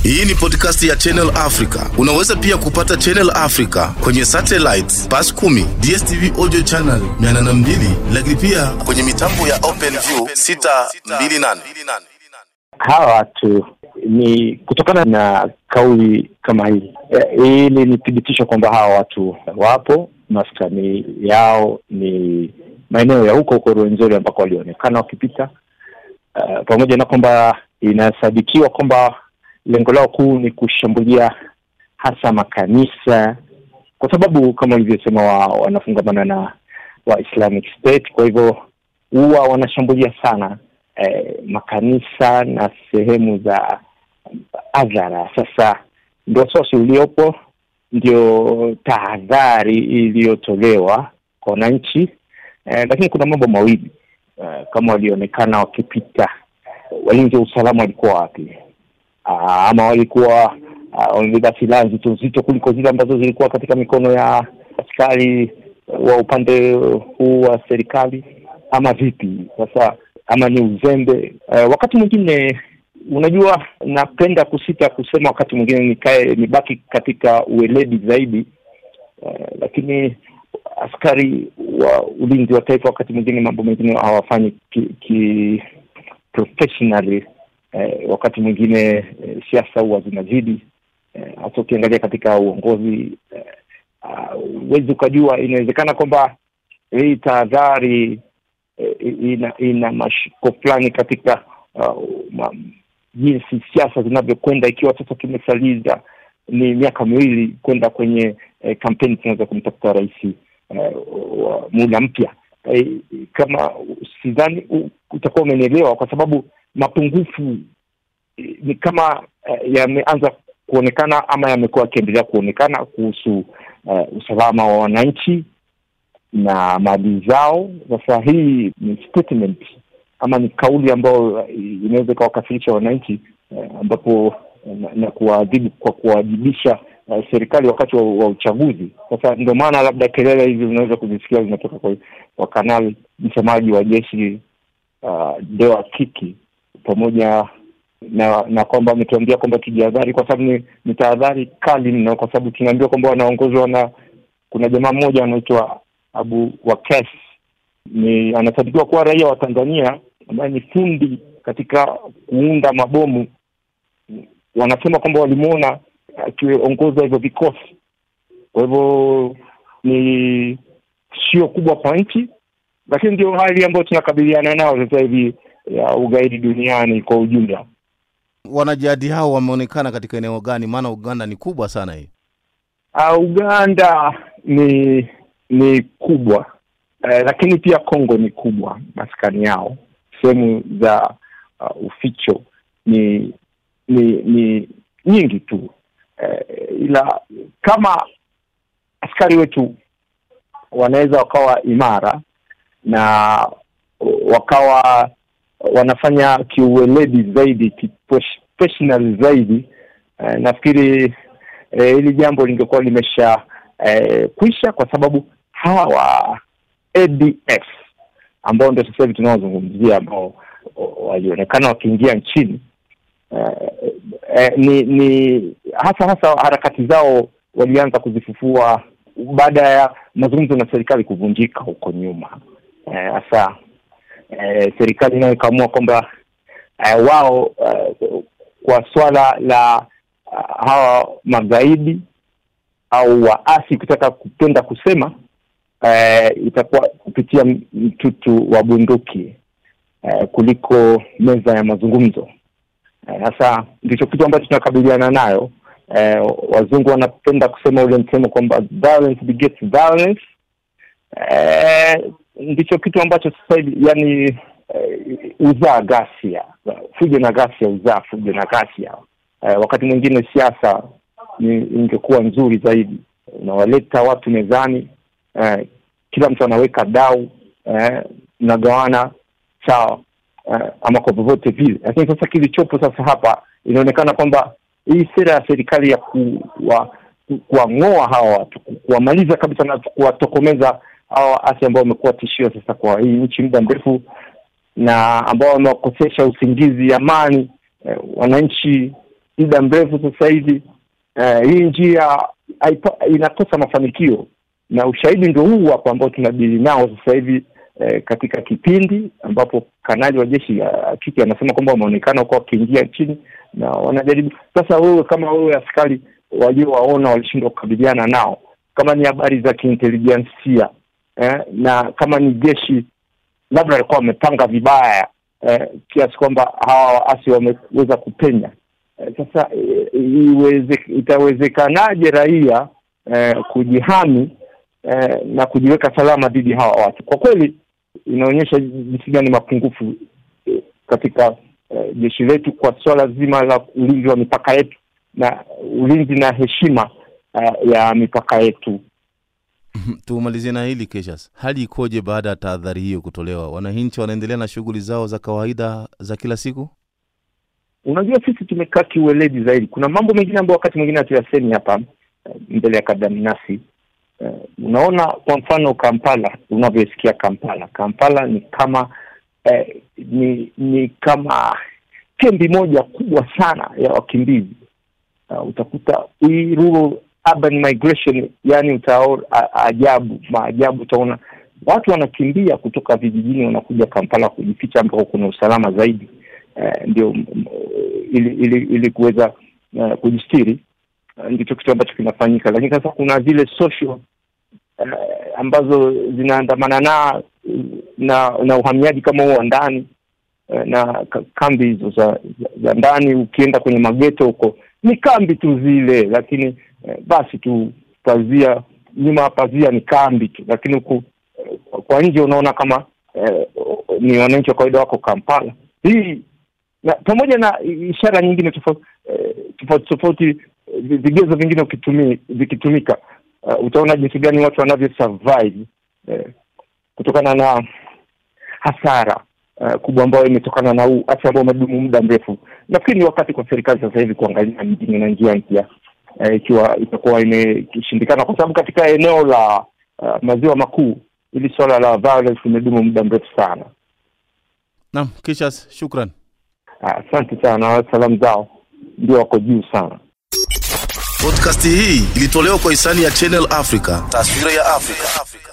Hii ni podcast ya Channel Africa. Unaweza pia kupata Channel Africa kwenye satellite Pass 10, DSTV audio channel 802, lakini pia kwenye mitambo ya OpenView 628. hawa watu ni kutokana na kauli kama hii eh, hili ni thibitisho kwamba hawa watu wapo maskani yao ni maeneo ya huko huko Rwenzori ambako walionekana wakipita uh, pamoja na kwamba inasadikiwa kwamba lengo lao kuu ni kushambulia hasa makanisa kwa sababu kama ulivyosema wa, wanafungamana na wa Islamic State kwa hivyo huwa wanashambulia sana eh, makanisa na sehemu za adhara. Sasa ndio wasiwasi uliopo, ndio tahadhari iliyotolewa kwa wananchi eh, lakini kuna mambo mawili eh, kama walionekana wakipita, walinzi wa usalama walikuwa wapi? Aa, ama walikuwa ah, wamebeba silaha nzito nzito kuliko zile ambazo zilikuwa katika mikono ya askari wa upande huu wa serikali ama vipi? Sasa ama ni uzembe eh, wakati mwingine unajua napenda kusita kusema wakati mwingine nikae nibaki katika ueledi zaidi eh, lakini askari wa ulinzi wa taifa wakati mwingine mambo mengine hawafanyi ki, ki professionally eh, wakati mwingine eh, siasa huwa zinazidi eh, hasa ukiangalia katika uongozi huwezi uh, ukajua inawezekana kwamba hii tahadhari eh, ina ina mashiko fulani katika uh, ma, jinsi siasa zinavyokwenda ikiwa sasa tumesaliza ni miaka miwili kwenda kwenye eh, kampeni tunaweza kumtafuta rais eh, wa muda mpya eh, kama sidhani u- utakuwa umenielewa kwa sababu mapungufu eh, ni kama eh, yameanza kuonekana ama yamekuwa yakiendelea kuonekana kuhusu eh, usalama wa wananchi na mali zao. Sasa hii ni statement ama ni kauli ambayo eh, inaweza ikawakasirisha wananchi eh, ambapo na, na kuwaadhibu kwa kuwajibisha uh, serikali wakati wa, wa uchaguzi. Sasa ndio maana labda kelele hizi unaweza kuzisikia zinatoka kwa, kwa kanali msemaji wa jeshi uh, Dewa Kiki pamoja na na kwamba ametuambia kwamba tujihadhari, kwa sababu ni, ni tahadhari kali mno, kwa sababu tunaambiwa kwamba wanaongozwa na kuna jamaa mmoja anaitwa Abu Wakes, ni anasadikiwa kuwa raia wa Tanzania ambaye ni fundi katika kuunda mabomu. Wanasema kwamba walimuona akiongoza hivyo vikosi. Kwa hivyo ni sio kubwa kwa nchi, lakini ndio hali ambayo tunakabiliana nao sasa hivi ya ugaidi duniani kwa ujumla. Wanajihadi hao wameonekana katika eneo gani? Maana Uganda ni kubwa sana hii. Uh, Uganda ni ni kubwa uh, lakini pia Kongo ni kubwa, maskani yao sehemu za uh, uficho ni ni ni nyingi tu uh, ila kama askari wetu wanaweza wakawa imara na wakawa wanafanya kiuweledi zaidi kiprofessional zaidi uh, nafikiri eh, hili jambo lingekuwa limesha eh, kwisha kwa sababu hawa ADF ambao ndio sasa hivi tunaozungumzia ambao walionekana wakiingia nchini eh, eh, ni ni hasa hasa harakati zao walianza kuzifufua baada ya mazungumzo na serikali kuvunjika huko nyuma hasa eh, eh, serikali nayo ikaamua kwamba eh, wao eh, kwa swala la uh, hawa magaidi au waasi kutaka kupenda kusema eh, itakuwa kupitia mtutu wa bunduki eh, kuliko meza ya mazungumzo sasa eh, ndicho kitu ambacho tunakabiliana nayo eh, wazungu wanapenda kusema ule msemo kwamba violence begets violence eh, ndicho kitu ambacho sasa hivi yani eh, uzaa ghasia fujo na ghasia uzaa fujo na ghasia eh, wakati mwingine siasa ingekuwa nzuri zaidi unawaleta watu mezani eh, kila mtu anaweka dau eh, mnagawana sawa eh, ama kwa vyovyote vile lakini sasa kilichopo sasa hapa inaonekana kwamba hii sera ya serikali ya kuwa kuwang'oa hawa watu kuwamaliza kabisa na kuwatokomeza hawa waasi ambao wamekuwa tishio sasa kwa hii nchi muda mrefu na ambao wamewakosesha usingizi amani eh, wananchi muda mrefu sasa hivi. Uh, hii njia haipa, inakosa mafanikio na ushahidi ndio huu hapa ambao tunadili nao sasa hivi eh, katika kipindi ambapo kanali wa jeshi ya kike anasema kwamba wameonekana huko wakiingia nchini na wanajaribu sasa. Wewe kama wewe askari waliowaona walishindwa kukabiliana nao, kama ni habari za kiintelijensia eh, na kama ni jeshi labda walikuwa wamepanga vibaya eh, kiasi kwamba hawa waasi wameweza kupenya eh, sasa eh, iweze, itawezekanaje raia eh, kujihami eh, na kujiweka salama dhidi hawa watu? Kwa kweli inaonyesha jinsi gani mapungufu eh, katika eh, jeshi letu kwa swala zima la ulinzi wa mipaka yetu na ulinzi na heshima uh, ya mipaka yetu. Tumalizie na hili Keshas, hali ikoje baada ya tahadhari hiyo kutolewa? Wananchi wanaendelea na shughuli zao za kawaida za kila siku? Unajua, sisi tumekaa kiueledi zaidi. Kuna mambo mengine ambayo wakati mwingine hatuyasemi hapa mbele ya kadamnasi. Uh, unaona kwa mfano Kampala, unavyosikia Kampala, Kampala ni kama eh, ni ni kama kambi moja kubwa sana ya wakimbizi. Uh, utakuta hii rural urban migration, yani utaona ajabu maajabu, utaona watu wanakimbia kutoka vijijini wanakuja Kampala kujificha ambako kuna usalama zaidi, uh, ndio ili ili, ili kuweza uh, kujistiri uh, ndicho kitu ambacho kinafanyika, lakini sasa kuna zile social uh, ambazo zinaandamana na na na uhamiaji kama huo wa ndani uh, na kambi hizo za, za, za ndani. Ukienda kwenye mageto huko ni kambi tu zile, lakini uh, basi tu pazia nyuma ya pazia ni kambi tu, lakini huku uh, kwa nje unaona kama uh, ni wananchi wa kawaida wako Kampala. Hii na pamoja na ishara nyingine tofauti tofauti tofauti, vigezo vingine ukitumi vikitumika, uh, utaona jinsi gani watu wanavyo survive uh, kutokana na hasara uh, kubwa ambayo imetokana na huu asi ambao umedumu muda mrefu. Nafikiri ni wakati kwa serikali sasa hivi kuangalia mjini na njia mpya ikiwa uh, itakuwa imeshindikana, kwa sababu katika eneo la uh, maziwa makuu hili swala la violence limedumu muda mrefu sana. Naam, Kishas, shukran. Asante uh, sana. Salamu zao ndio wako juu sana. Podcast hii ilitolewa kwa hisani ya Channel Africa, taswira ya Afrika.